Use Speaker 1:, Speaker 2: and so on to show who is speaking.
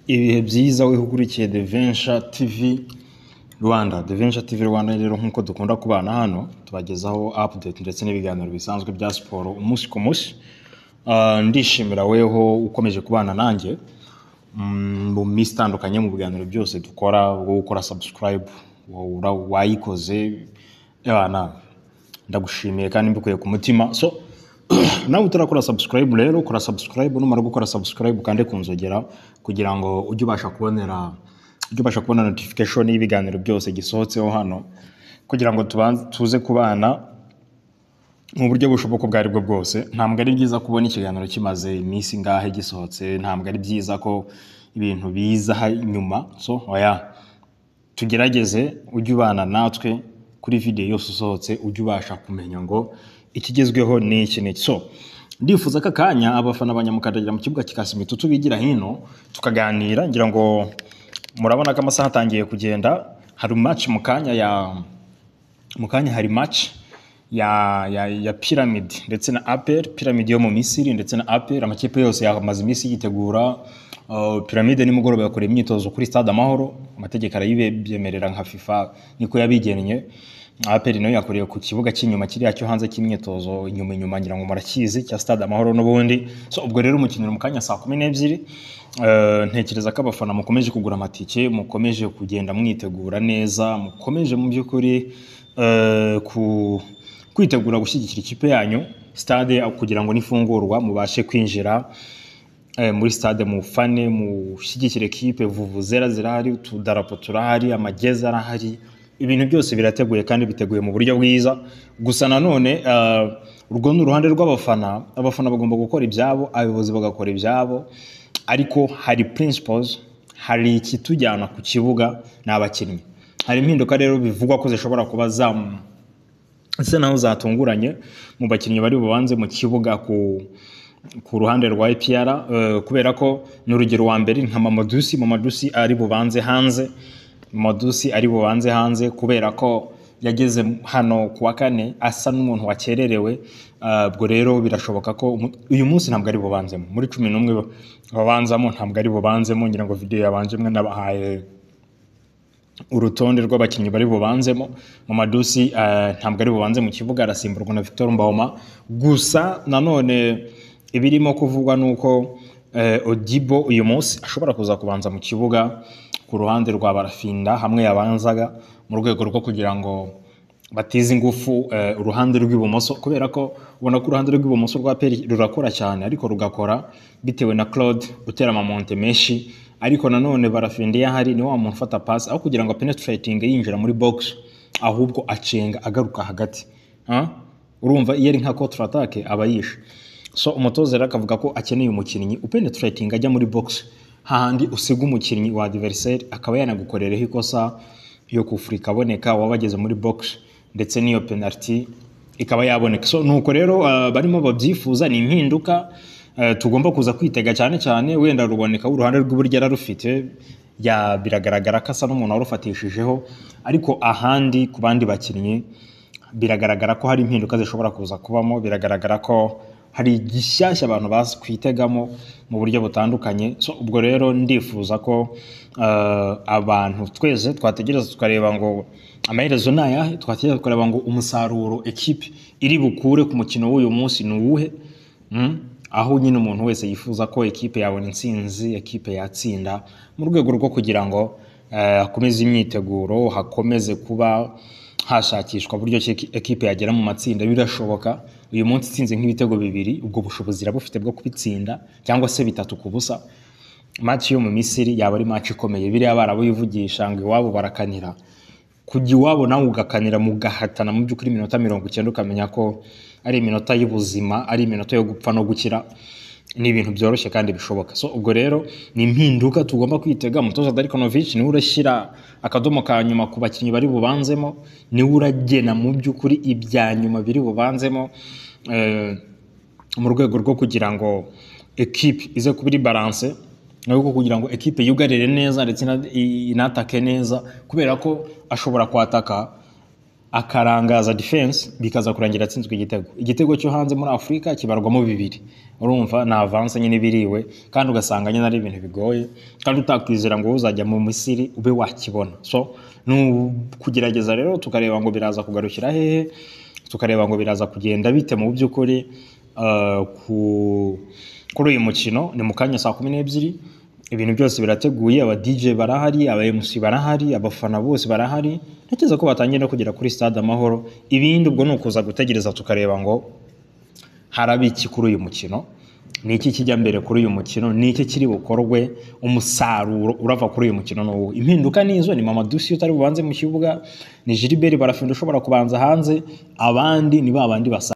Speaker 1: ibihe byiza weho ukurikiye The Venture TV Rwanda The Venture TV Rwanda rero nk'uko dukunda kubana hano tubagezaho update ndetse n'ibiganiro bisanzwe bya siporo umunsi ku munsi Ah, ndishimira weho ukomeje kubana nanjye Mm, mu minsi itandukanye mu biganiro byose dukora bwo gukora subscribe wabura wayikoze abana ndagushimiye kandi mbikuye ku mutima so nawe utarakora subscribe rero kora subscribe numara gukora subscribe kandi kunzogera kugira ngo ujye ubasha kubonera ujye ubasha kubona notification y'ibiganiro byose gisohotseho hano kugira ngo tubanze tuze kubana mu buryo bushoboka ubwo ari bwo bwose ntabwo ari byiza kubona ikiganiro kimaze iminsi ngahe gisohotse ntabwo ari byiza ko ibintu biza ha- nyuma so oya tugerageze ujye ubana natwe kuri video yose usohotse ujye ubasha kumenya ngo ikigezweho ni iki ni iki so ndifuza ko akanya abafana banyamukandagira mu kibuga kikasimito tubigira hino tukaganira ngira ngo murabona ko amasaha atangiye kugenda hari match mu kanya ya mu kanya hari match ya, ya, ya Pyramid ndetse na APR Pyramid yo mu Misiri ndetse na APR amakipe yose yamaze iminsi yitegura uh, Pyramid nimugoroba yakora imyitozo kuri Stade Amahoro amategeko arayibyemerera nka FIFA niko yabigennye APR nayo yakoreye ku kibuga cy'inyuma kiriya cyo hanze cy'imyitozo inyuma inyuma ngira ngo murakizi cya Stade Amahoro n'ubundi so ubwo rero umukinira mu kanya saa kumi n'ebyiri Eh, ntekereza ko abafana mukomeje kugura amatike mukomeje kugenda mwitegura neza mukomeje mu by'ukuri eh, ku- kwitegura gushyigikira ikipe yanyu stade kugira ngo nifungurwa mubashe kwinjira eh, muri stade mufane mushyigikire ekipe vuvuzera zirahari utudarapo turahari amagezi arahari ibintu byose birateguye kandi biteguye mu buryo bwiza gusa nanone eh, urwo ni uruhande rw'abafana abafana bagomba gukora ibyabo abayobozi bagakora ibyabo ariko hari principles hari ikitujyana ku kibuga ni abakinnyi hari impinduka rero bivugwa ko zishobora kuba zamu ese naho zatunguranye mu bakinnyi bari bubanze mu kibuga ku ku ruhande rwa EPR eh, kubera ko ni urugero wa mbere nka Mamadusi Mamadusi ari bubanze hanze Mamadusi ari bubanze hanze kubera ko yageze hano ku wa kane asa n'umuntu wakererewe Ah, ubwo rero birashoboka ko umu- uyu munsi ntabwo ari bubanzemo muri cumi n'umwe babanzamo ntabwo ari bubanzemo ngira ngo video yabanje mwe nabahaye urutonde rw'abakinnyi bari bubanzemo mu madusi eh, ntabwo ari bubanze mu kibuga arasimburwa na Victor Mbahoma gusa nanone ibirimo kuvugwa ni uko eh, Odibo uyu munsi ashobora kuza kubanza mu kibuga ku ruhande rwa Barafinda hamwe yabanzaga mu rwego rwo kugira ngo batize ingufu eh, uruhande rw'ibumoso kubera ko ubona ko uruhande rw'ibumoso rwa peri rurakora cyane ariko rugakora bitewe na claude utera amamonte menshi ariko nanone barafinde iyo ahari ni wa muntu ufata pasi aho kugira ngo penetrating yinjira muri box ahubwo acenga agaruka hagati Ah? urumva iyo ari nka counter attack aba yishe so umutoza rero akavuga ko akeneye umukinnyi upenetrating ajya muri box hahandi usiga umukinnyi wa adversaire akaba yanagukorereho ikosa yo kufura ikaboneka waba ageze muri box ndetse n'iyo penalty ikaba yaboneka so nuko rero ah, barimo babyifuza ni impinduka ah, tugomba kuza kwitega cyane cyane wenda ruboneka uruhande rw'iburyo yararufite ya biragaragara ko asa n'umuntu warufatishijeho ariko ahandi ku bandi bakinnyi biragaragara ko hari impinduka zishobora kuza kubamo biragaragara ko hari igishyashya abantu bazi kwitegamo mu buryo butandukanye so ubwo rero ndifuza ko eh, abantu twese twategereza tukareba ngo amaherezo ni ayahe twategereza tukareba ngo umusaruro ekipe iri bukure ku mukino w'uyu munsi ni uwuhe Mm. aho nyine umuntu wese yifuza ko ekipe yabona intsinzi ekipe yatsinda mu rwego rwo kugira ngo eh, hakomeze imyiteguro hakomeze kuba hashakishwa uburyo ki ekipe yagera mu matsinda birashoboka uyu munsi itsinze nk'ibitego bibiri ubwo bushobozi irabufite bwo kubitsinda cyangwa se bitatu ku busa match yo mu Misiri yaba ari match ikomeye biriya barabuyivugisha ngo iwabo barakanira kujya iwabo nawe ugakanira mugahatana mu by'ukuri iminota mirongo icyenda ukamenya ko ari iminota y'ubuzima ari iminota yo gupfa no gukira ni ibintu byoroshye kandi bishoboka so ubwo rero ni impinduka tugomba kwitega umutoza Darikonovic niwe urashyira akadomo ka nyuma ku bakinnyi bari bubanzemo niwe uragena mu by'ukuri ibya nyuma biri bubanzemo Eh, mu rwego rwo kugira ngo ekipe ize kuba iri baranse nabwo kugira ngo ekipe yugarire neza ndetse ina- i- inatake neza kubera ko ashobora kwataka akarangaza defense bikaza kurangira atsinzwe igitego igitego cyo hanze muri afurika kibarwamo bibiri urumva ni avanse nyine ibiriwe kandi ugasanga nyine ari ibintu bigoye kandi utakwizera ngo uzajya mu misiri ube wakibona so ni ukugerageza rero tukareba ngo biraza kugarukira hehe tukareba ngo biraza kugenda bite mu by'ukuri ah, ku- kuri uyu mukino ni mu kanya saa kumi n'ebyiri ibintu byose birateguye aba DJ barahari aba MC barahari abafana bose barahari ntekereza ko batangiye no kugera kuri stade amahoro ibindi ubwo ni ukuza gutegereza tukareba ngo haraba iki kuri uyu mukino ni iki kijya mbere kuri uyu mukino ni iki kiri bukorwe umusaruro urava kuri uyu mukino ni uwo impinduka ni izo ni mamadusi utari bubanze mu kibuga ni jiliberi barafinda ushobora kubanza hanze abandi ni ba bandi basa